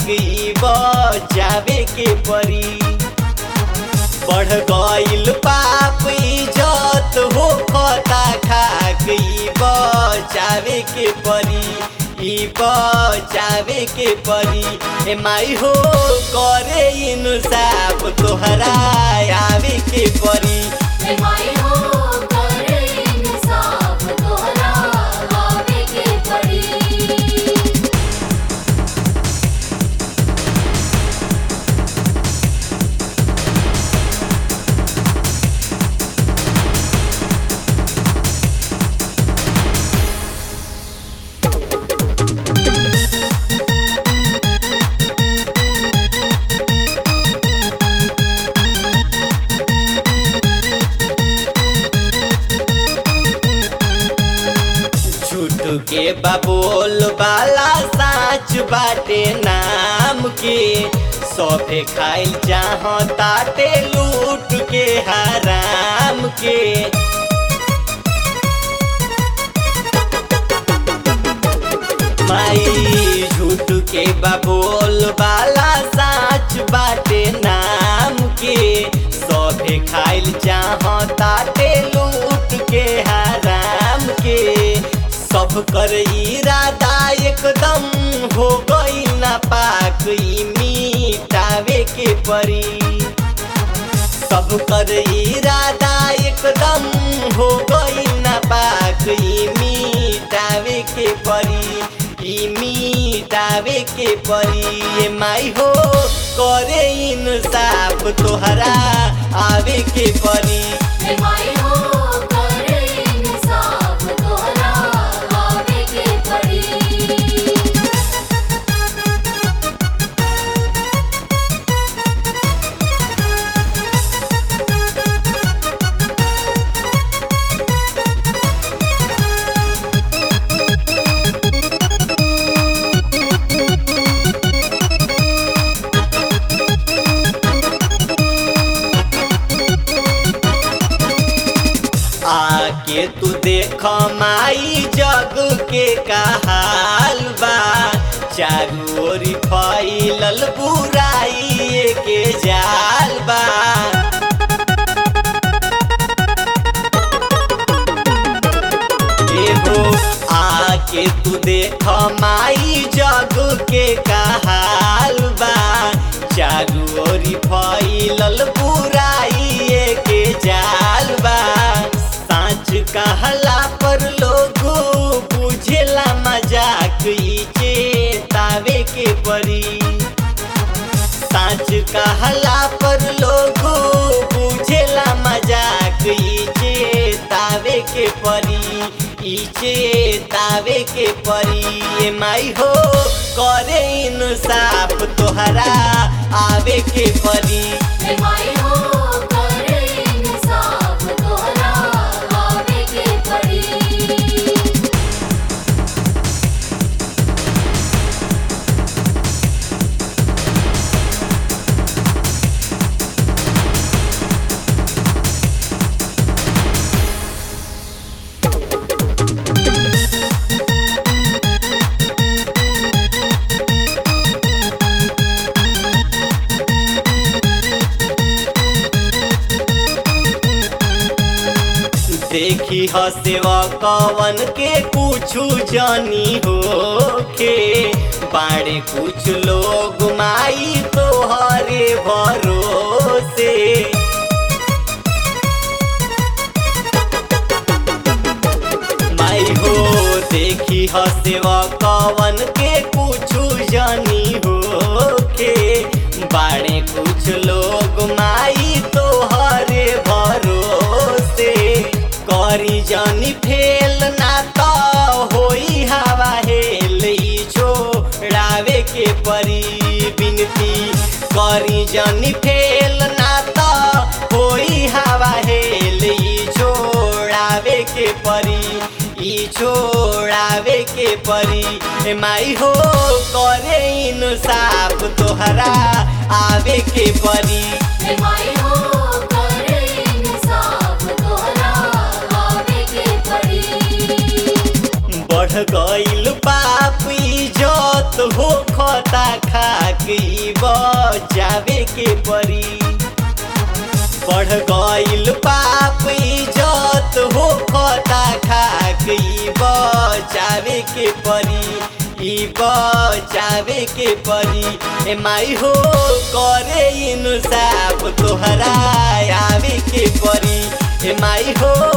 खाक बचावे के परी बढ़ गईल पाप इज्जत हो खता खाक बचावे के परी ई बचावे के परी ए माई हो करे इंसाफ तोहरा आवे के परी हे माई हो करे इंसाफ तोहरा आवे के पड़ी झूठ के बबोल वाला साच बाटे नाम के सभे खाइल चाहताटे लूट के हराम के माई झूठ के बबोल वाला साच बाटे नाम के सभे खाइल चाहताटे लूट के हराम के सब कर इरादा एकदम हो गई ना पाक ई मिटावे के परी सब कर इरादा एकदम हो गई ना पाक ई मिटावे के परी ई मिटावे के परी ए माई हो करे इंसाफ तोहरा आवे के परी हे माई हो करे इंसाफ तोहरा आवे के पड़ी आके तू देख माई जग के कहाल बा चारू ओरी फैलल बुराई के जाल बा एहो आके तू देख माई जग के कहाल बा चारू ओरी फैलल बुराई के जाल बा साँच कहला पर लोग बुझेला मजाक ई चेतावे के परी साँच कहला पर लोग बुझेला मजाक ई चेतावे के परी ई चेतावे के परी ए माई हो करे इंसाफ तोहरा आवे के परी हे माई हो करे इंसाफ तोहरा आवे के पड़ी देखी हसेवा कवन के कुछु जानी हो के बाड़े कुछ लोग माई तोहरे भरोसे माई हो देखी हसेवा कवन के कुछु जानी हो के बाड़े कुछ लोग माई तोहरे भरोसे करी जानी फेल ना तो होई हवा हेल ई छोड़ावे के परी बिनती करी जानी फेल ना तो होई हवा हेल ई छोड़ावे के परी ई छोड़ावे के परी ए माई हो करे इंसाफ तोहरा आवे के परी हे माई हो करे इंसाफ तोहरा आवे के पड़ी बढ़ गईल पाप इज्जत हो खता खा ई बचावे के परी बढ़ गईल पाप इज्जत हो खता खाक ई बचावे के परी ई बचावे के परी ए माई हो करे इंसाफ तोहरा आवे के परी ए माई हो